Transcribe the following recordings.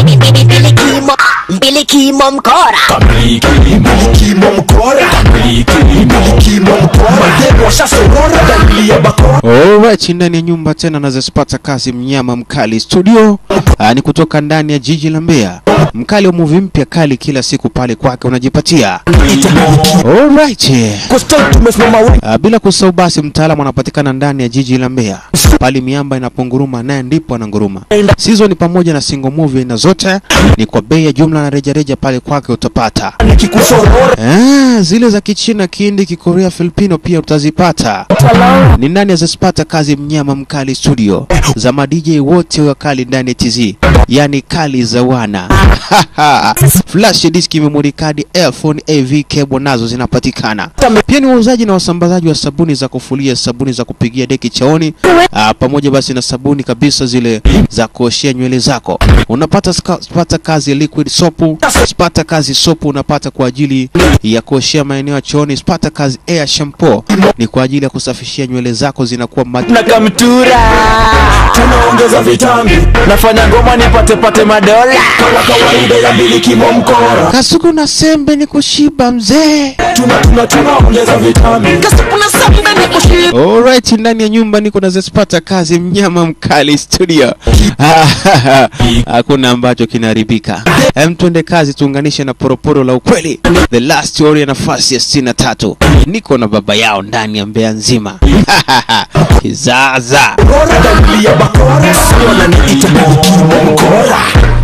Mbilikimo, mbilikimo mkora. Mbilikimo mkora Mbilikimo mkora Mademo washasorora Dalili ya bakora Alright, ndani ya nyumba tena nazipata kazi mnyama mkali studio. Aa, ni kutoka ndani ya jiji la Mbeya. Mkali wa movie mpya kali kila siku pale kwake unajipatia. Alright. Kostel tumesimama wengi Uh, bila kusahau basi mtaalamu anapatikana ndani ya jiji la Mbeya. Pale miamba inaponguruma naye ndipo ananguruma. Season pamoja na single movie aina zote ni kwa bei ya jumla na rejareja pale kwake utapata. Nikikusorora Ah, zile za Kichina, Kihindi, Kikorea, Filipino pia utazipata. Ni nani azipata kazi mnyama mkali studio za ma DJ wote wakali ndani ya TZ, yani kali za wana flash disk, memory card, earphone, AV cable nazo zinapatikana. Pia ni wauzaji na wasambazaji wa sabuni za kufulia, sabuni za kupigia deki chaoni, ah, pamoja basi na sabuni kabisa zile za kuoshea nywele zako. Unapata ska, pata kazi ya liquid soap, spata kazi soap unapata kwa ajili ya kuoshea maeneo ya chooni, spata kazi air shampoo ni kwa ajili ya kusafishia nywele zako zinakuwa mad na kamtura Tunaongeza vitambi nafanya ngoma nipate pate madola Kama kawaida ya mbilikimo mkora Kasuku na sembe ni kushiba mzee. Tuna tuna tunaongeza vitambi Kasukuna sambe ni kushiba. Alright, ndani ya nyumba niko na zespata kazi mnyama mkali studio. Hakuna ambacho kinaharibika. Hem, twende kazi tuunganishe na poroporo la ukweli. The last story ya nafasi ya 63. Niko na baba yao ndani ya Mbeya nzima. Kizaza. Bora dalili ya bakora Wananiita mbilikimo mkora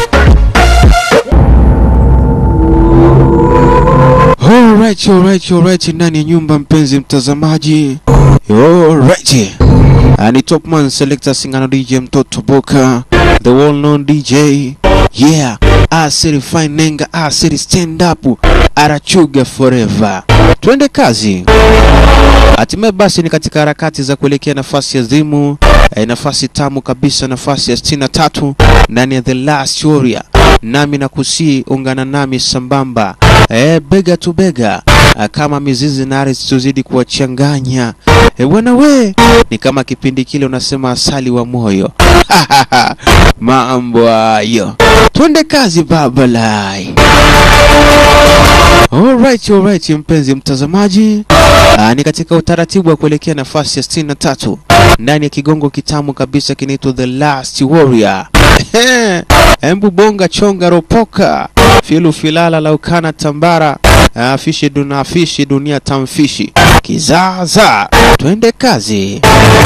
Alright, alright, alright, ndani ya nyumba mpenzi mtazamaji. Alright. Uh, ni Topman Selector Singano DJ Mtoto Boka, the well known DJ. Yeah, Asiri Fine Nenga, Asiri Stand Up, Arachuga Forever. Twende kazi. Hatimaye basi ni katika harakati za kuelekea nafasi ya zimu eh, nafasi tamu kabisa, nafasi ya 63 ndani ya The Last Warrior. Nami na kusii ungana nami sambamba eh, bega tu bega ah, kama mizizi na ardhi tuzidi kuwachanganya eh, bwana we, ni kama kipindi kile unasema asali wa moyo mambo hayo, twende kazi babalai. Alright, alright, mpenzi mtazamaji. Aa, ni katika utaratibu wa kuelekea nafasi ya 63 ndani ya kigongo kitamu kabisa kinaitwa The Last Warrior. Embu bonga chonga ropoka filu filala laukana tambara Ah, fishi duna fishi dunia tamfishi kizaza, twende kazi.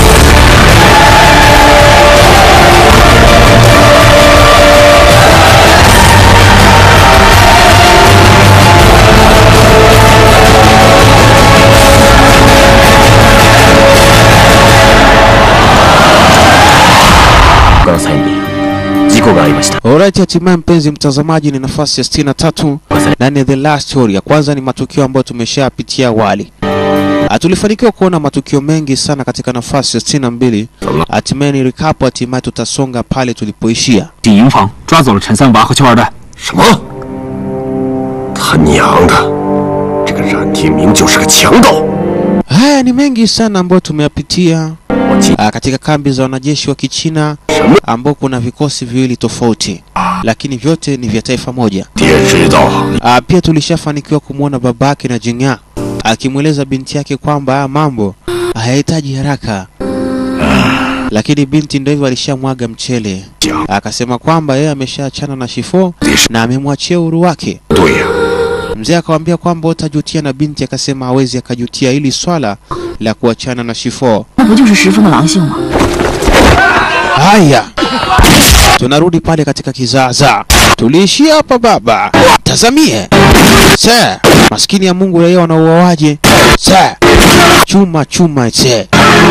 Alright, hatimaye mpenzi mtazamaji, ni nafasi ya 63 ndani ya The Last Story. Ya kwanza ni matukio ambayo tumeshapitia awali. Ah, Tulifanikiwa kuona matukio mengi sana katika nafasi ya 62. Hatimaye ni recap, hatimaye tutasonga pale tulipoishia. 警营房抓走了陈三娃和邱二蛋。 什么？他娘的！这个冉天明就是个强盗！ Haya ni mengi sana ambayo tumeyapitia 我记 ah, katika kambi za wanajeshi wa Kichina ambao kuna vikosi viwili tofauti, lakini vyote ni vya taifa moja. 爹知道， Ah, pia tulishafanikiwa kumwona babake na Jing'a akimweleza binti yake kwamba haya mambo hayahitaji haraka, lakini binti ndio hivyo alishamwaga mchele, akasema kwamba yeye ameshaachana na Shifo na amemwachia uhuru wake. 对呀、 Mzee akamwambia kwamba utajutia, na binti akasema hawezi akajutia hili swala la kuachana na Shifo. 那不就是十分的狼性吗？ Haya, tunarudi pale katika kizaza. Tuliishia hapa baba, tazamie se maskini ya Mungu, raia wanauawaje? Se chuma chuma se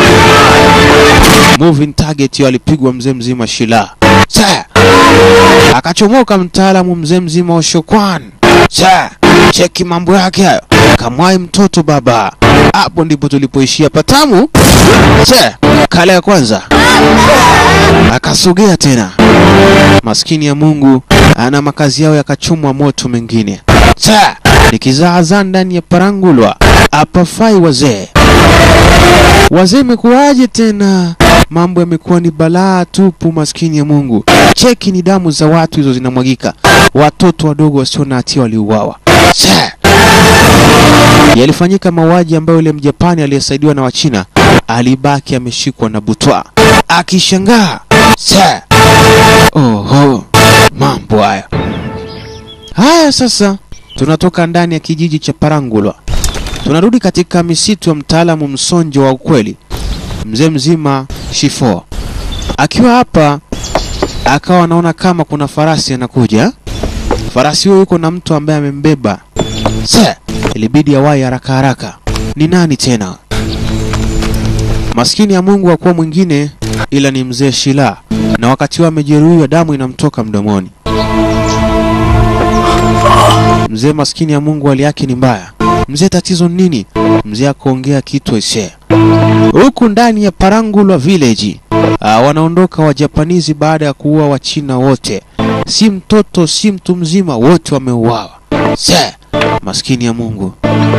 moving target hiyo alipigwa mzee mzima Shila se akachomoka mtaalamu mzee mzima wa Shokwan se cheki mambo yake hayo, kamwai mtoto baba. Hapo ndipo tulipoishia patamu se kala ya kwanza akasogea tena. Maskini ya Mungu ana makazi yao yakachomwa moto mengine. Sa nikizaazaa ndani ya parangulwa apafai wazee. Wazee imekuwaje tena? mambo yamekuwa ni balaa tupu, maskini ya Mungu. Cheki ni damu za watu hizo zinamwagika, watoto wadogo wasio na hatia waliuawa. Sir. Yalifanyika mauaji ambayo yule Mjapani aliyesaidiwa na Wachina alibaki ameshikwa na butwa akishangaa. Sir. Oho, mambo haya haya. Sasa tunatoka ndani ya kijiji cha Parangulwa, tunarudi katika misitu ya mtaalamu msonjo wa ukweli, mzee mzima Shifo akiwa hapa, akawa anaona kama kuna farasi anakuja. Farasi huyo yuko na mtu ambaye amembeba. Sasa ilibidi awai haraka haraka. Ni nani tena? Maskini ya Mungu hakuwa mwingine ila ni mzee Shila, na wakati huo amejeruhiwa, damu inamtoka mdomoni. Mzee maskini ya Mungu hali yake ni mbaya. Mzee, tatizo ni nini? Mzee akaongea kitu ise. Huku ndani ya Parangulwa village ah, wanaondoka Wajapanizi baada ya kuua Wachina wote, si mtoto si mtu mzima, wote wameuawa. Se, maskini ya Mungu.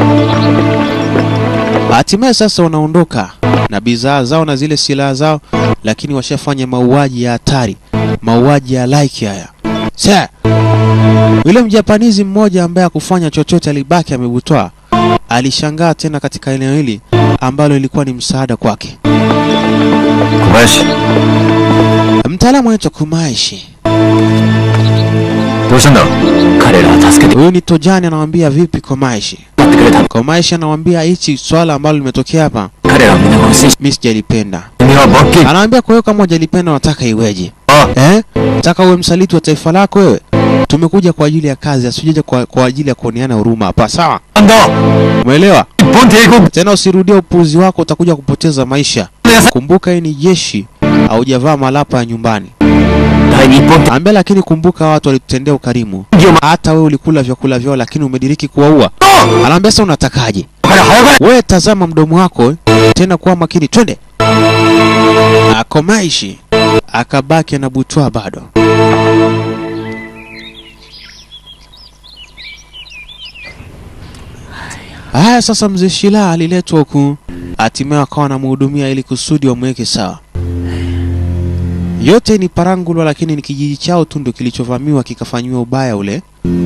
Hatimaye sasa wanaondoka na bidhaa zao na zile silaha zao, lakini washafanya mauaji ya hatari, mauaji ya laiki haya. Se, yule mjapanizi mmoja ambaye hakufanya chochote, alibaki amebutwa, alishangaa tena katika eneo hili ambalo ilikuwa ni msaada kwake. 小林 Mtaalamu anaitwa Kumaishi. どうしたんだ彼らは助けて Huyu ni Tojani anamwambia vipi Komaishi. やってくれた Komaishi anamwambia hichi swala ambalo limetokea hapa 彼らは皆殺しにし mimi sijalipenda. 君は罰金 Anaambia kwa hiyo kama hujalipenda unataka iweje? あ Eh? Nataka uwe msaliti wa taifa lako wewe? Tumekuja kwa ajili ya kazi, asijaja kwa, kwa ajili ya kuoneana huruma hapa, sawa? なんだ Umeelewa? 日本帝国 Tena usirudie upuuzi wako, utakuja kupoteza maisha. Kumbuka hii ni jeshi, haujavaa malapa ya nyumbani. 大日本 Ambia lakini kumbuka watu walitutendea ukarimu. Hata wewe ulikula vyakula vyao lakini umediriki kuwaua. Anaambia sasa unatakaje? 早く早く Wewe tazama mdomo wako eh, tena kuwa makini, twende. Akomaishi akabaki anabutwa bado. Haya, sasa mzee Shila aliletwa huku, hatimaye akawa anamhudumia ili kusudi wamweke sawa. Yote ni Parangulwa, lakini ni kijiji chao tu ndio kilichovamiwa kikafanyiwa ubaya ule.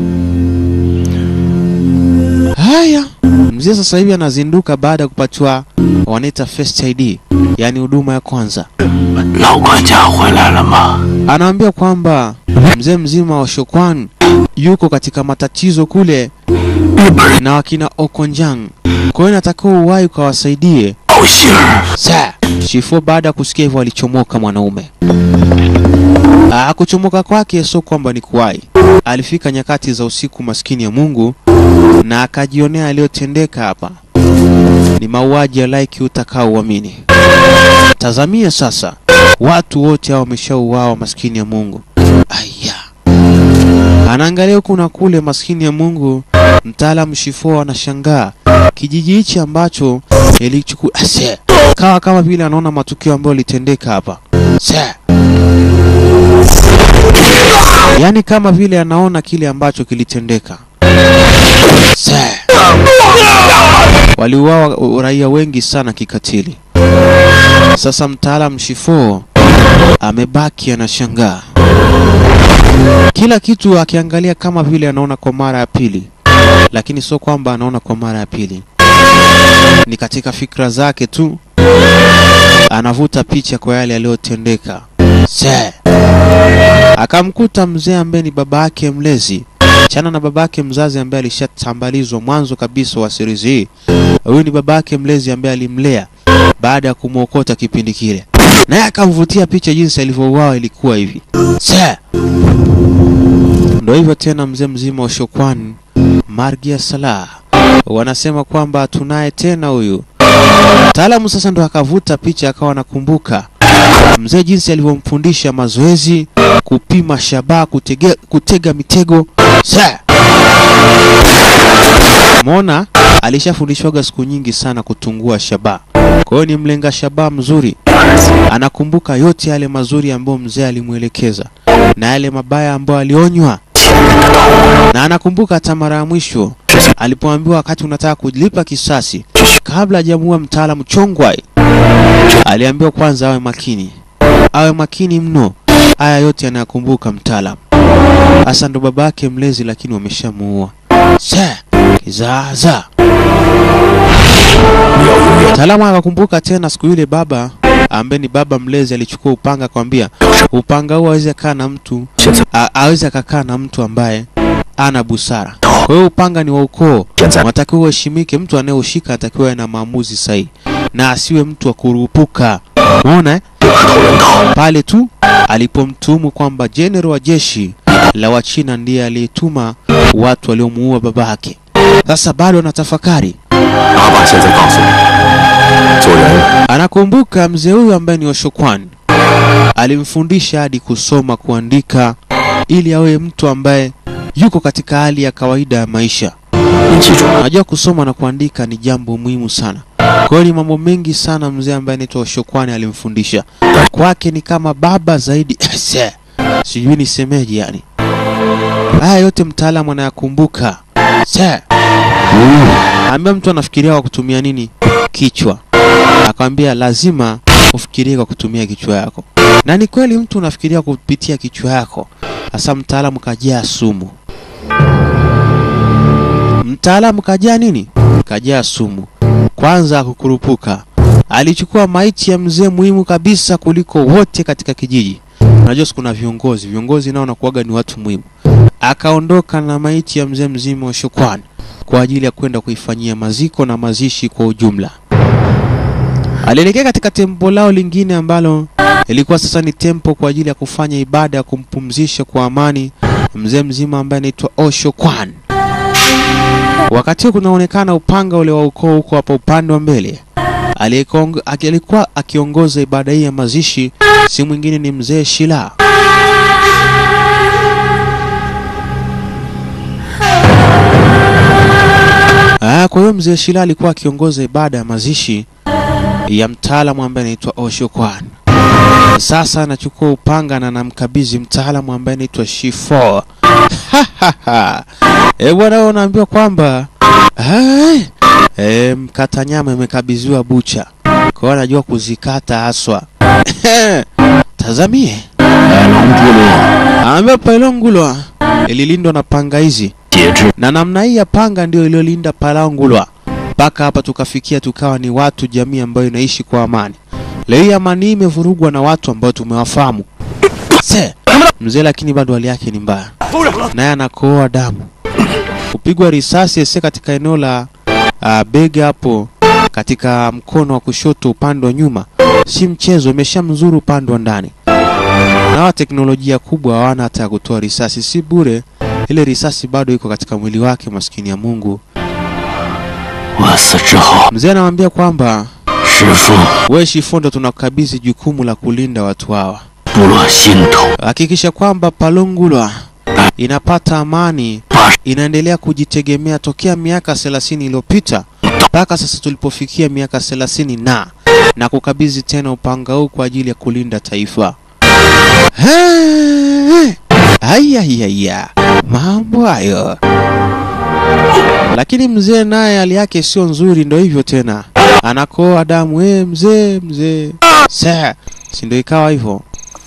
Haya, mzee sasa hivi anazinduka baada ya kupatiwa wanaita first ID, yaani huduma ya kwanza. 老管家回来了吗？ Anaambia kwamba mzee mzima wa Shokwan yuko katika matatizo kule na wakina Okonjang, kwa hiyo natakiwa uwai ukawasaidie. 报信儿， Sa Shifo baada ya kusikia hivyo alichomoka mwanaume. Ah, kuchomoka kwake sio kwamba ni kuwai. Alifika nyakati za usiku, maskini ya Mungu, na akajionea aliyotendeka hapa. Ni mauaji ya laiki utakao uamini. Tazamia sasa, watu wote hao wameshauawa, maskini ya Mungu. Aya, anaangalia huku na kule, maskini ya Mungu. Mtaalamu Shifo anashangaa kijiji hichi ambacho ilichukua ase kawa kama vile anaona matukio ambayo yalitendeka hapa se yaani kama vile anaona kile ambacho kilitendeka se waliuawa raia wengi sana kikatili sasa mtaalam Shifo amebaki anashangaa kila kitu akiangalia kama vile anaona kwa mara ya pili lakini sio kwamba anaona kwa mara ya pili ni katika fikra zake tu anavuta picha kwa yale yaliyotendeka se akamkuta mzee ambaye ni baba yake mlezi chana na baba yake mzazi ambaye alishatambalizwa mwanzo kabisa wa series hii huyu ni baba yake mlezi ambaye alimlea baada ya kumwokota kipindi kile naye akamvutia picha jinsi alivyouawa ilikuwa hivi se ndo hivyo tena mzee mzima wa Shokwan Margia Salah wanasema kwamba tunaye tena huyu mtaalamu. Sasa ndo akavuta picha akawa anakumbuka mzee jinsi alivyomfundisha mazoezi, kupima shabaha, kutega, kutega mitego. Sa Mona alishafundishwaga siku nyingi sana kutungua shabaha, kwa hiyo ni mlenga shabaha mzuri. Anakumbuka yote yale mazuri ambayo mzee alimwelekeza na yale mabaya ambayo alionywa. na anakumbuka hata mara ya mwisho alipoambiwa wakati unataka kulipa kisasi kabla hajamuua mtaalamu Chongwai, aliambiwa kwanza awe makini, awe makini mno. Haya yote anayakumbuka mtaalamu. Hasa ndo baba yake mlezi, lakini wameshamuua. Se kizaazaa. Mtaalamu akakumbuka tena siku ile baba ambaye ni baba mlezi alichukua upanga akamwambia, upanga huu aweze kaa na mtu a- aweze akakaa na mtu ambaye ana busara. Kwa hiyo upanga ni wa ukoo, unatakiwa uheshimike. Mtu anayeushika atakiwa awe na maamuzi sahihi na asiwe mtu wa kurupuka. Umeona eh? Pale tu alipomtuhumu kwamba jenerali wa jeshi la Wachina ndiye aliyetuma watu waliomuua babake. Sasa bado anatafakari. 爸爸现在告诉你，做人 Anakumbuka mzee huyu ambaye ni Oshokwan alimfundisha hadi kusoma, kuandika ili awe mtu ambaye yuko katika hali ya kawaida ya maisha. 你记住， Unajua kusoma na kuandika ni jambo muhimu sana. Kwa hiyo ni mambo mengi sana mzee ambaye anaitwa Oshokwani alimfundisha. Kwake ni kama baba zaidi. Se, Sijui nisemeje yani. Haya yote mtaalamu anayakumbuka. Se. Ambia mtu anafikiria kwa kutumia nini? Kichwa. Akamwambia lazima ufikirie kwa kutumia kichwa yako. Na ni kweli mtu unafikiria kupitia kichwa yako. Sasa mtaalamu kajaa sumu. Mtaalamu kajaa nini? Kajaa sumu. Kwanza kukurupuka, alichukua maiti ya mzee muhimu kabisa kuliko wote katika kijiji. Unajua siku kuna viongozi, viongozi nao wanakuwaga ni watu muhimu. Akaondoka na maiti ya mzee mzima wa Shukrani kwa ajili ya kwenda kuifanyia maziko na mazishi kwa ujumla. Alielekea katika tempo lao lingine ambalo ilikuwa sasa ni tempo kwa ajili ya kufanya ibada ya kumpumzisha kwa amani mzee mzima ambaye anaitwa Osho Kwan. Wakati huo kunaonekana upanga ule wa ukoo huko hapa upande wa mbele. Aliyekuong- aki- Alikuwa akiongoza ibada hii ya mazishi si mwingine ni mzee Shila. Ah, kwa hiyo mzee Shila alikuwa akiongoza ibada ya mazishi ya mtaalamu ambaye anaitwa Osho Kwan. Sasa anachukua upanga na anamkabidhi mtaalamu ambaye anaitwa Shifo. Eh bwana, wewe unaambiwa kwamba hai, e, mkata nyama imekabidhiwa bucha, kwa hiyo anajua kuzikata haswa. Tazamie 白龙部落 Anaambia Pailongulwa ililindwa na panga hizi 节制 na namna hii ya panga ndio iliyolinda Palangulwa mpaka hapa tukafikia tukawa ni watu jamii ambayo inaishi kwa amani. Leo hii amani hii imevurugwa na watu ambao tumewafahamu. Se, mzee lakini bado hali yake ni mbaya, naye anakohoa damu, kupigwa risasi ese katika eneo la uh, bega hapo katika mkono wa kushoto upande wa nyuma, si mchezo, imeshamzuru upande wa ndani. Na wa teknolojia kubwa hawana hata ya kutoa risasi, si bure ile risasi bado iko katika mwili wake, maskini ya Mungu. 我死之后， Mzee anamwambia kwamba 师傅 wewe Shifondo, tunakukabidhi jukumu la kulinda watu hawa, 部落心头 hakikisha kwamba Palungulwa inapata amani, 八 inaendelea kujitegemea tokea miaka 30 iliyopita mpaka sasa tulipofikia miaka 30 na na kukabidhi tena upanga huu kwa ajili ya kulinda taifa. Ayayaya, mambo hayo. Lakini mzee naye hali yake sio nzuri, ndo hivyo tena, anakoa damu. Eh, mzee mzee, sa si ndo ikawa hivyo.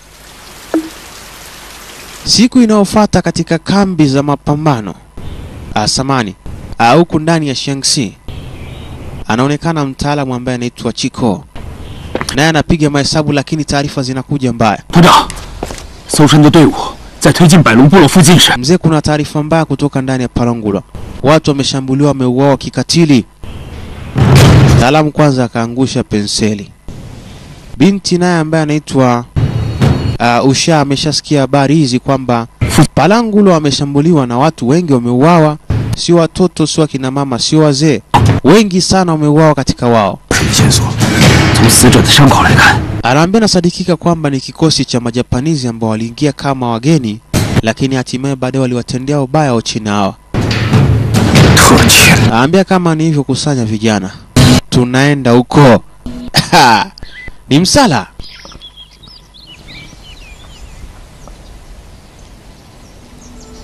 Siku inayofuata katika kambi za mapambano ah, samani ah, huku ndani ya Shaanxi anaonekana mtaalamu ambaye anaitwa Chiko, naye anapiga mahesabu, lakini taarifa zinakuja mbaya. 部长，搜山的队伍在推进百龙部落附近时， Mzee, kuna taarifa mbaya kutoka ndani ya Palangula, watu wameshambuliwa, wameuawa kikatili. Mtaalamu kwanza akaangusha penseli. Binti naye ambaye anaitwa uh, Usha ameshasikia habari hizi kwamba Palangulo ameshambuliwa na watu wengi wameuawa, sio watoto, sio akina mama, sio wazee, wengi sana wameuawa katika wao. 什么线索？从死者的伤口来看， Anaambia nasadikika kwamba ni kikosi cha Majapanizi ambao waliingia kama wageni, lakini hatimaye baadaye waliwatendea ubaya Wachina hawa. 特遣 Anaambia kama ni hivyo, kusanya vijana, tunaenda huko. ni msala.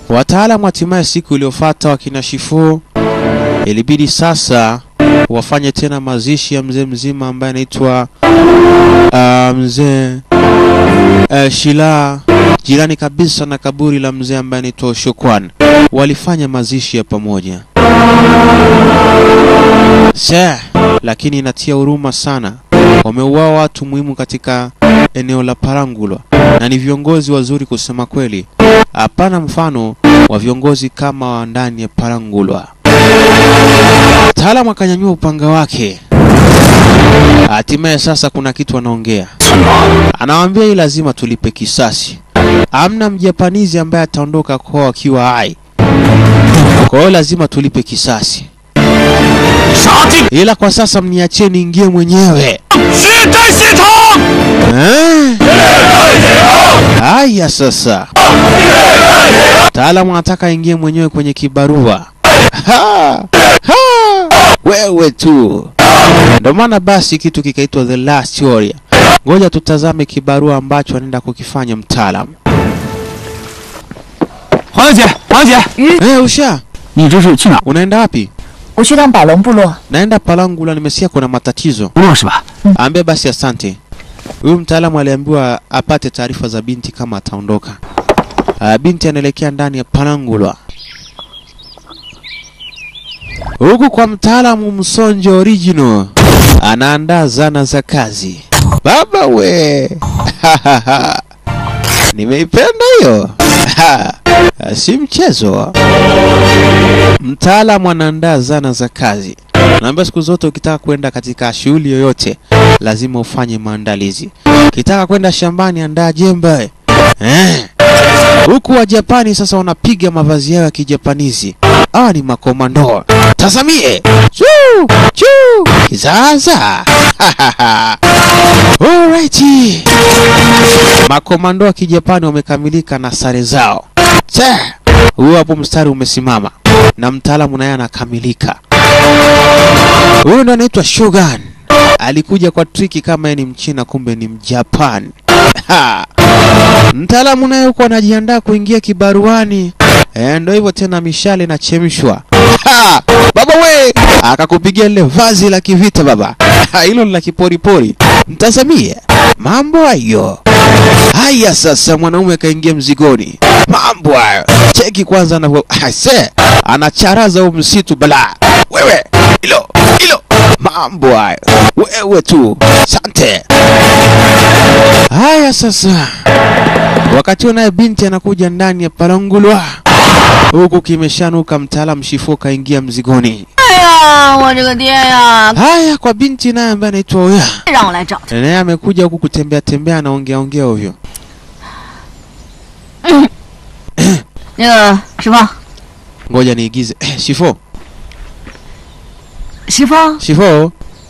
Wataalamu hatimaye siku iliyofuata wakina Shifo ilibidi sasa wafanye tena mazishi ya mzee mzima ambaye anaitwa uh, mzee uh, Shila jirani kabisa na kaburi la mzee ambaye anaitwa Shokwan. Walifanya mazishi ya pamoja. Se, lakini inatia huruma sana. Wameuawa watu muhimu katika eneo la Parangulwa na ni viongozi wazuri kusema kweli. Hapana mfano wa viongozi kama wa ndani ya Parangulwa. Mtaalamu akanyanyua upanga wake. Hatimaye sasa kuna kitu anaongea. Anawaambia hii lazima tulipe kisasi. Amna mjapanizi ambaye ataondoka kwao akiwa hai. Kwa hiyo lazima tulipe kisasi. Ila kwa sasa mniachie niingie mwenyewe. Eh? Haya sasa. Mtaalamu anataka aingie mwenyewe kwenye kibarua. Ha! Ha! Wewe tu. Ndio maana basi kitu kikaitwa The Last Warrior. Ngoja tutazame kibarua ambacho anaenda kukifanya mtaalamu. 黄小姐，黄小姐， Eh, Usha, 你这是去哪？ unaenda wapi? 我去趟百龙部落， Naenda Palangula, nimesikia kuna matatizo. 部落是吧？ Ambie basi asante. Huyu mtaalamu aliambiwa apate taarifa za binti kama ataondoka. Uh, binti anaelekea ndani ya Palangulwa. Huku kwa mtaalamu Msonjo Original anaandaa zana za kazi. Baba we, nimeipenda hiyo. Ha, si mchezo. Mtaalamu anaandaa zana za kazi. Naambia siku zote ukitaka kwenda katika shughuli yoyote lazima ufanye maandalizi. Ukitaka kwenda shambani, andaa jembe eh. Huku wa Japani sasa wanapiga mavazi yao ya kijapanizi. Hawa ni makomando. Tazamie chuu chuu kizaza. Alright. Makomando wa kijapani wamekamilika na sare zao. Che, huyo hapo mstari umesimama na mtaalamu naye anakamilika. Huyu ndo anaitwa Shogun. Alikuja kwa triki kama yeye ni Mchina, kumbe ni Mjapan. Ha! Mtaalamu naye huko anajiandaa kuingia kibaruani. Eh, ndo hivyo tena, mishale inachemshwa. Ha! Baba we, akakupigia lile vazi la kivita baba. Ha, Hilo ni la kiporipori. Mtazamie mambo hayo. Haya sasa, mwanaume akaingia mzigoni. Mambo hayo. Cheki kwanza anavyo ase anacharaza huu msitu bala. Wewe hilo hilo mambo hayo. Wewe tu. Sante. Haya sasa, wakati huo naye binti anakuja ndani ya Palangulwa, huku kimeshanuka. Mtaalamu Shifo kaingia mzigoni. 哎呀，我这个爹呀， Haya kwa binti naye ambaye anaitwa Oya, 让我来找他。 naye amekuja huku kutembea tembea, anaongea ongea ovyo. 那个石峰， Ngoja niigize. Eh, Shifo, 石峰， Shifo.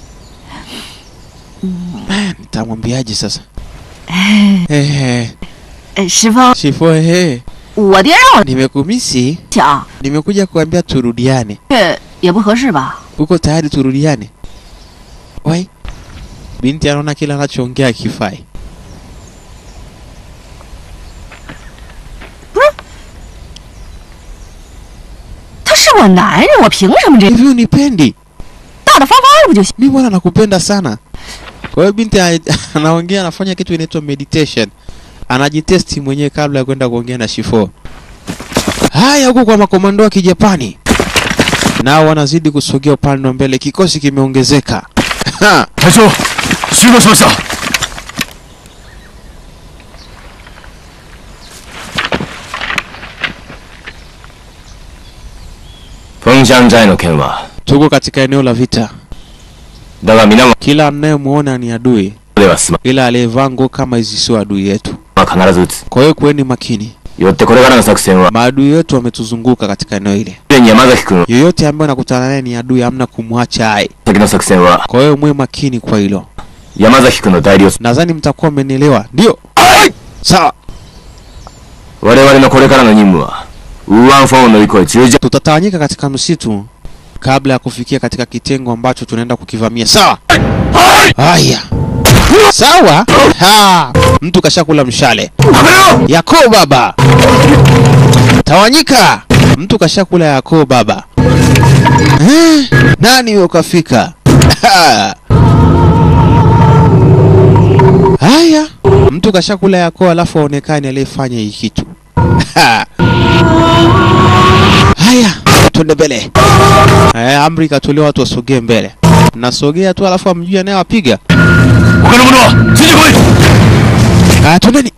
Eh, nitamwambiaje sasa? Eh, 呃，石峰， Shifo, eh, 我爹让我 nimekumisi, 讲， nimekuja kuambia turudiane. 这也不合适吧？ Uko tayari turudiane? Wai, binti anaona kila anachoongea kifai. 他是我男人，我凭什么这 Hivi unipendi? 大大方方的不就行？ Mi bwana nakupenda sana. Kwa hiyo binti a- anaongea, anafanya kitu inaitwa meditation, anajitesti mwenyewe kabla ya kwenda kuongea na Shifo. Haya, huku kwa makomando wa Kijapani nao wanazidi kusogea upande wa mbele, kikosi kimeongezeka. Ha! 台叔，徐哥说下。 风山寨の件は Tuko katika eneo la vita, だが皆は kila anayemwona ni adui, では済ま ila aliyevaa nguo kama hizi sio adui yetu. 必ず撃つ Kwa hiyo kuweni makini, よってこれからの作戦は maadui wetu wametuzunguka katika eneo hili. すでに山崎君 Yoyote ambaye anakutana naye ni adui, hamna kumwacha hai. 先の作戦は Kwa hiyo mwe makini kwa hilo. 山崎君の代理を Nadhani mtakuwa mmenielewa. Ndio, sawa. 我々のこれからの任務はウーアンフォンを乗り越え十字 Tutatawanyika katika msitu kabla ya kufikia katika kitengo ambacho tunaenda kukivamia. Sawa. Haya. Sawa. Ha. Mtu kashakula mshale. Yako baba. tawanyika mtu kashakula yako baba eh, nani huyo kafika haya mtu kashakula yako alafu aonekani aliyefanya hii kitu haya twende mbele eh, amri ikatolewa watu wasogee mbele nasogea tu alafu amjui anayewapiga 我跟着不住，继续回。 Ah, twendeni.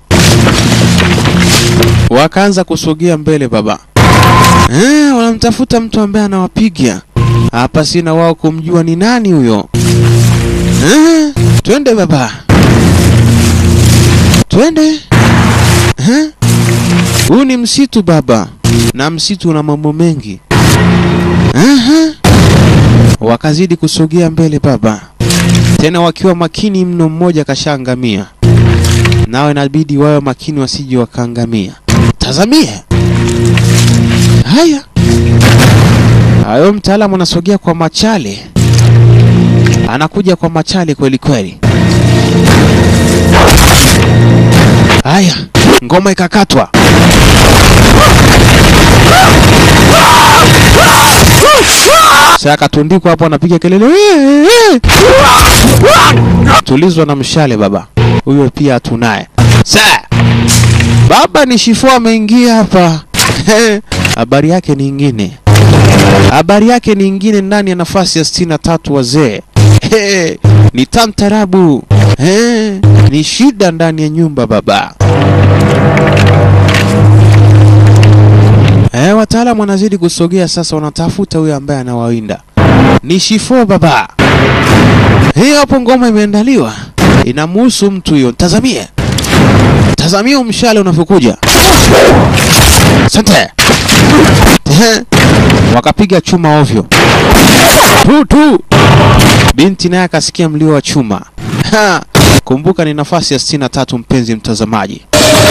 Wakaanza kusogea mbele baba. Eh, wanamtafuta mtu ambaye anawapiga. Hapa sina wao kumjua ni nani huyo. Eh, twende baba. Twende. Eh? Huu ni msitu baba. Na msitu una mambo mengi. Aha. Wakazidi kusogea mbele baba. Tena wakiwa makini mno, mmoja kashaangamia nao inabidi wawe makini wasije wakaangamia. Tazamie haya hayo, mtaalamu anasogea kwa machale, anakuja kwa machale kweli kweli. Haya, ngoma ikakatwa. Sasa akatundikwa hapo, anapiga kelele, "Wee, wee." tulizwa na mshale baba huyo pia hatunaye. Sa baba ni shifo ameingia hapa. Habari yake ni ingine, habari yake ni ingine ndani ya nafasi ya sitini na tatu wazee. He, ni tamtarabu He, ni shida ndani ya nyumba baba. Eh, wataalamu wanazidi kusogea sasa, wanatafuta huyo ambaye anawawinda. Ni shifo baba. Hii hapo ngoma imeandaliwa, inamuhusu mtu huyo. Tazamie, tazamia mshale unavyokuja. Asante. Ehe. Wakapiga chuma ovyo tu tu. Binti naye akasikia mlio wa chuma. Ha! Kumbuka ni nafasi ya sitini na tatu, mpenzi mtazamaji.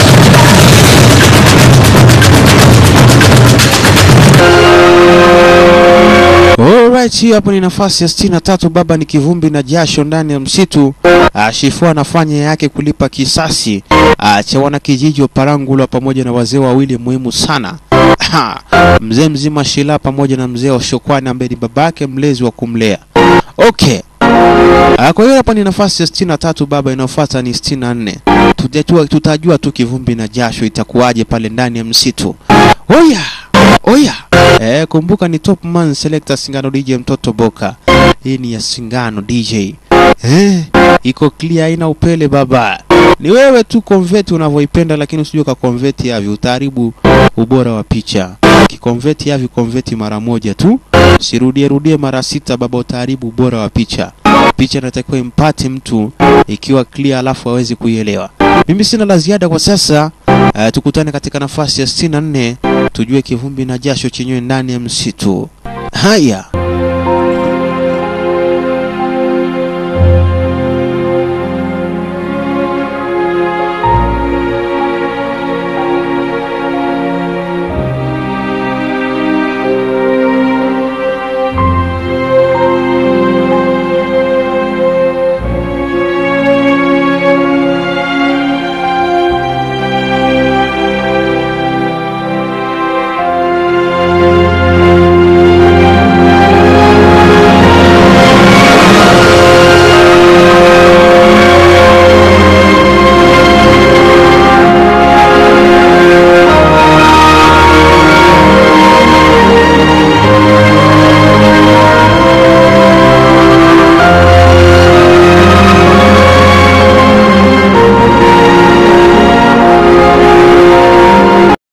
Alright, hii hapo ni nafasi ya sitini na tatu. Baba ni kivumbi na jasho ndani ya msitu. Ah, Shifu anafanya yake kulipa kisasi ah, cha wanakijiji wa Parangulwa pamoja na wazee wawili muhimu sana Ha, mzee mzima Shila pamoja na mzee wa Shokwani ambaye ni babake mlezi wa kumlea. Okay. Ah, kwa hiyo hapa ni nafasi ya sitini na tatu baba, inayofuata ni sitini na nne. Tutajua, tutajua tu kivumbi na jasho itakuwaje pale ndani ya msitu. Oya, oya. Eh, kumbuka ni top man selector Singano DJ mtoto Boka. Hii ni ya Singano DJ. Eh, iko clear haina upele baba. Ni wewe tu convert unavyoipenda, lakini usije ka convert yavi, utaharibu ubora wa picha. Kiconvert yavi convert mara moja tu, sirudie rudie mara sita baba, utaharibu ubora wa picha. Picha inatakiwa impate mtu ikiwa clear, alafu awezi kuielewa. Mimi sina la ziada kwa sasa. Uh, tukutane katika nafasi ya 64 tujue kivumbi na jasho chenyewe ndani ya msitu. Haya.